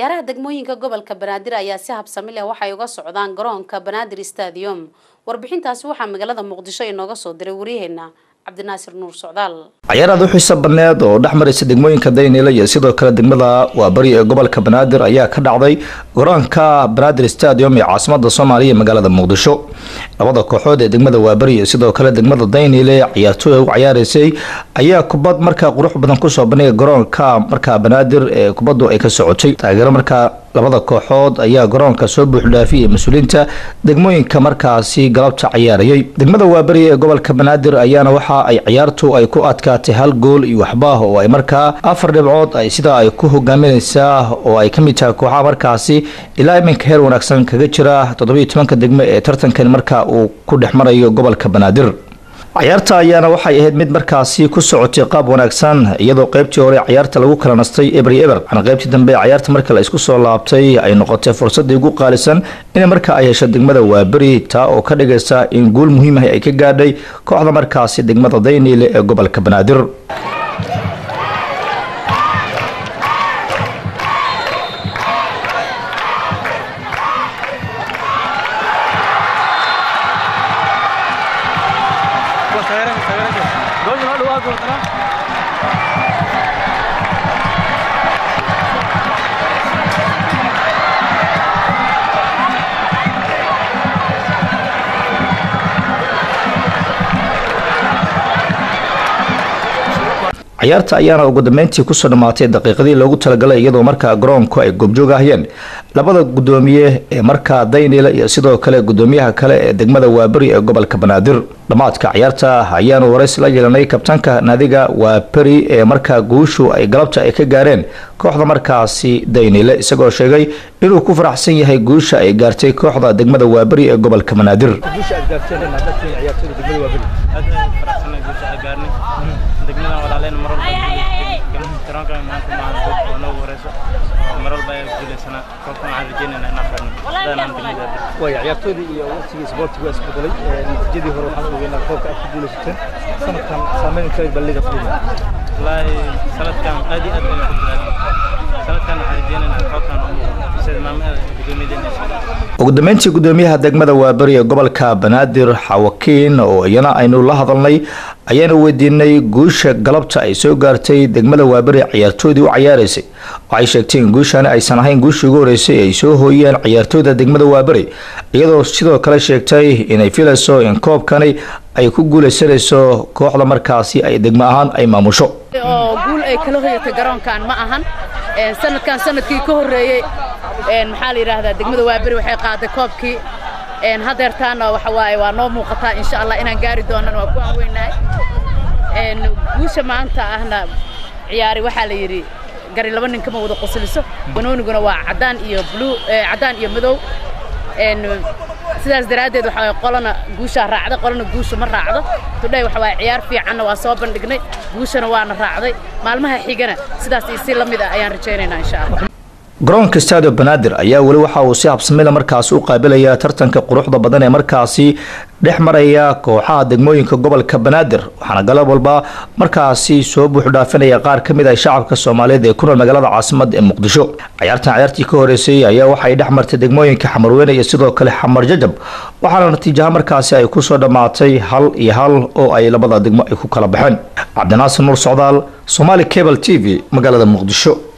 ciyaaraha degmooyinka gobolka banaadir ayaa si habsami leh waxay uga socdaan garoonka banaadir stadium warbixintaasi waxaa magaalada muqdisho inooga soo diray waryaheena cabdinaasir nuur socdaal ciyaaraad u xiisa badneed oo dhex maraysa degmooyinka daynile iyo sidoo kale degmada waabari ee gobolka banaadir ayaa ka dhacday garoonka banaadir stadium ee caasimada soomaaliya ee magaalada muqdisho labada kooxood ee degmada waabari iyo sidoo kale degmada daynile ciyaartooy u ciyaareysay ayaa kubad markaa qurux badan kusoo bandhigay garoonka markaa banaadir ee kubadu ay ka socotay taageero markaa labada kooxood ayaa garoonka soo buuxdhaafiyay mas-uuliyiinta degmooyinka markaasi galabta ciyaarayay degmada waaberi ee gobolka banaadir ayaana waxa ay ciyaartu ay ku adkaatay hal gool iyo waxbaah oo ay markaa afar dhibcood ay sidaa ay ku hogaaminaysaa oo ay kamid tahay kooxaha markaasi ilaa iminka heer wanaagsan kaga jira toddobiyo tobanka degmo ee tartankan markaa uu ku dhex marayo gobolka banaadir ciyaarta ayaana waxay ahayd mid markaasi ku socotay qaab wanaagsan iyadoo qaybtii hore ciyaarta lagu kala nastay ebri eber waxaana qaybtii dambe ciyaarta marka la isku soo laabtay ay noqotay fursadii ugu qaalisan in marka ay hesho degmada waaberi taa oo ka dhigaysa in guul muhiim ah ay ka gaadhay kooxda markaasi degmada dayniile ee gobolka banaadir ciyaarta ayaana ugu dambeyntii kusoo dhammaatay daqiiqadii loogu talagalay iyadoo markaa garoonku ay goobjoog ahayeen labada gudoomiye ee markaa daynile iyo sidoo kale gudoomiyaha kale ee degmada waaberi ee gobolka banaadir dhammaadka ciyaarta ayaanu waraysi la yeelanay kabtaanka naadiga waaberi ee markaa guushu ay galabta ay ka gaareen kooxda markaasi daynile isagoo sheegay inuu ku faraxsan yahay guusha ay gaartay kooxda degmada waaberi ee gobolka banaadir degmada walaaleen mar garoonka maanta maahan oo noogu horeyso mar walba ayaa guulaysanaa koobkan waxaan rajeynaynaa inaan qarno sidaanaan degmada way ciyaartoydii iyo waqtigii isboortigu waa isbedelay natiijadii hore waxaan ogeynaa koobka aad ku guulaysateen sanadkan saameyn kale balliga filimay wallaahi sanadkan aad iyo aad baan ku dadaalnay sanadkan waxaan rajeynaynaa koobkan sida maamada gudoomiyadeenna ugu dambeyntii gudoomiyaha degmada waaberi ee gobolka banaadir xawakiin oo iyana aynu la hadalnay ayaanu weydiinay guusha galabta ay soo gaartay degmada waaberi ciyaartoydii u ciyaareysay waxay sheegteen guushani aysan ahayn guushii ugu horeysay ay soo hooyeen ciyaartooyda degmada waaberi iyadoo sidoo kale sheegtay inay filayso in koobkani ay ku guulaysanayso kooxda markaasi ay degmo ahaan ay maamusho oo guul ay kala hoyatay garoonkan ma ahan sanadkan sanadkii ka horreeyey maxaa la yidhaahdaa degmada waaberi waxay qaaday koobkii hadeertaana waxa waaye waa noo muuqataa insha allah inaan gaari doonana waa ku aanweynahay guusha maanta ahna ciyaari waxaa la yidhi gari laba nin kama wada qosliso banooniguna waa caddaan iyo bluu caddaan iyo madow sidaas daraaddeed waxa waye qolana guushaa raacda qolana guusha ma raacdo tudhay waxa waaye ciyaar fiicanna waa soo bandhignay guushana waana raacday maalmaha xigana sidaas iyo si la mid ah ayaan rajaynaynaa insha allah garoonka stadio banaadir ayaa weli waxa uu si habsamila markaasi u qaabilaya tartanka quruxda badan ee markaasi dhex maraya kooxaha degmooyinka gobolka banaadir waxaana galab walba markaasi soo buuxdhaafinaya qaar ka mid ah shacabka soomaaliyeed ee ku nool magaalada caasimada ee muqdisho ciyaartan ciyaartii ka horeysay ayaa waxay dhex martay degmooyinka xamarweyne iyo sidoo kale xamar jajab waxaana natiijaha markaasi ay kusoo dhammaatay hal iyo hal oo ay labada degmo ay ku kala baxeen cabdinaasir nuur socdaal somaali cable t v magaalada muqdisho